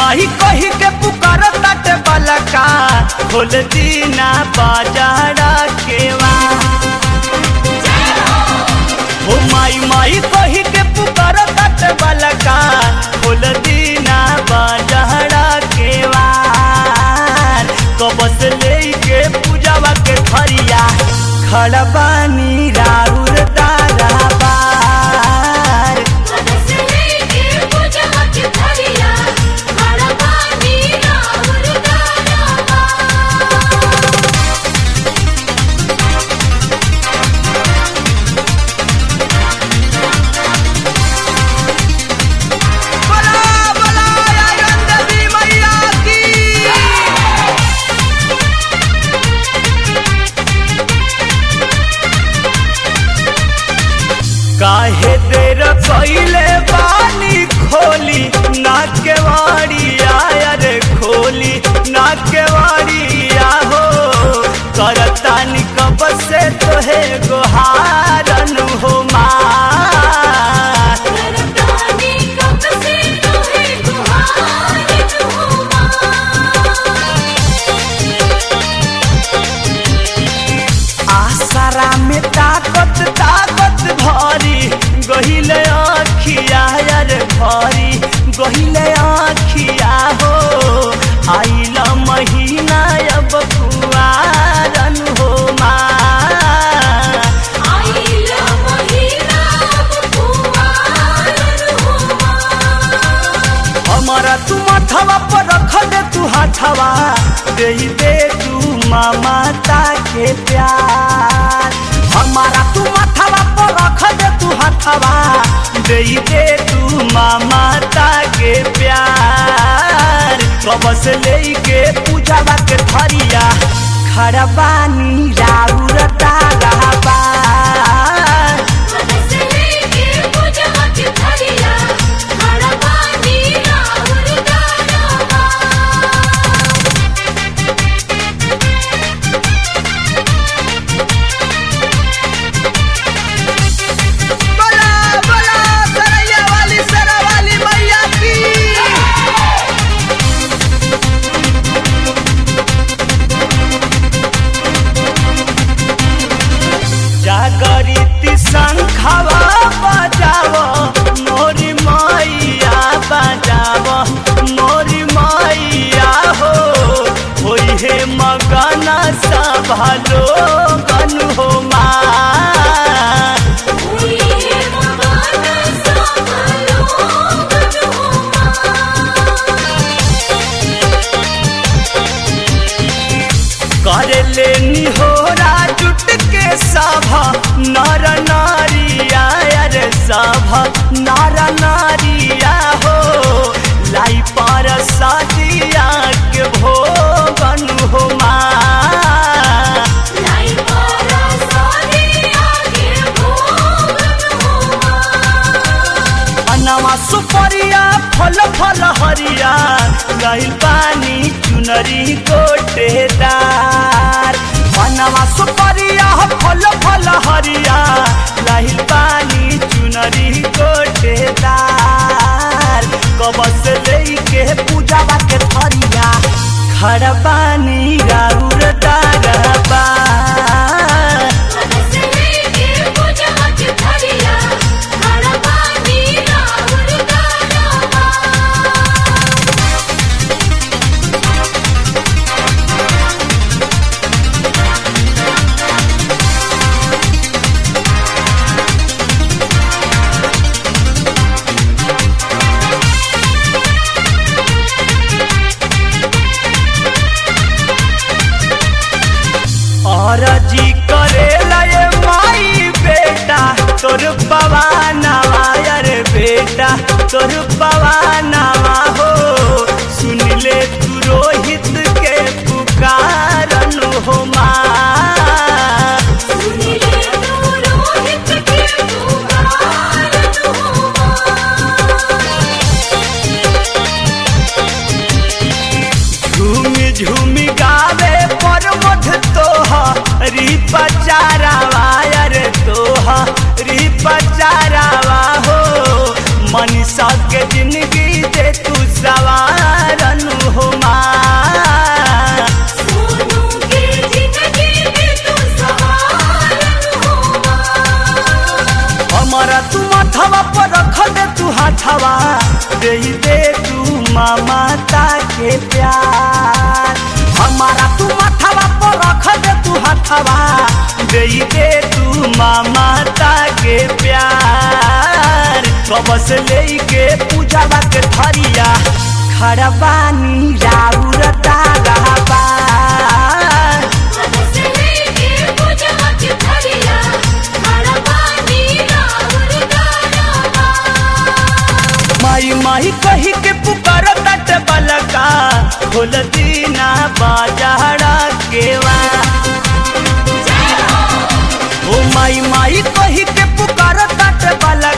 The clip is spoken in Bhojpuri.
माही कही के पुकार ताटे बलका खोल दीना बाजारा केवा हो माई माई कही के पुकार ताटे बलका खोल दीना बाजारा केवा कबस लेके पूजावा के खरिया खड़बानी राउर तारा बार बोला बोला आयरन देवी मैया की काहे देर कइले बानी खोली नाक के वाड़िया रे खोली नाक के वाड़िया हो करतानी कब से तोहे गोहारन हो माँ आसरा में ताकत ताकत भरी गहिले आखिया यार भरी गहिले आखिया हो आइला महीना अब कुआरन हो माँ हमारा तू माथवा पर रख दे तू हाथवा दे दे तू माता के प्यार हमारा तू माथवा पर रख दे तू हाथवा दे दे तू माता के प्यार कब से लेके पूजावा के थरिया खड़बानी राउर तारा बार बोला बोला सरैया वाली सरा वाली मैया की जागरिती शंखवा बजाव मोरी मैया बजाव मोरी मैया हो होई हे मगन सभा लोगन हो माँ करे लेनी हो जुट के सभा नर नारिया रे सभा नर नारिया हो लाई पर सदिया के भोगन हो माँ अनवा सुपरिया फल फल हरिया गइल पानी चुनरी गोटेदार अनवा सुपरिया फल फल हरिया गइल पानी चुनरी गोटेदार कबस लेके पूजावा के थरिया खड़बानी राउर दारबा पर रख दे तू हाथवा दे दे तू ममता के प्यार हमारा तू माथवा पर रख दे तू हाथवा दे दे तू ममता के प्यार कबस लेके पूजावा के थरिया खड़बानी राउर ताराबा से लेके पूजा के थरिया खड़ा पानी राउर गाराबा माई माई कही के पुकार तट बलका खोल दीना बाजारा केवा ओ माई माई कही के पुकार तट बलका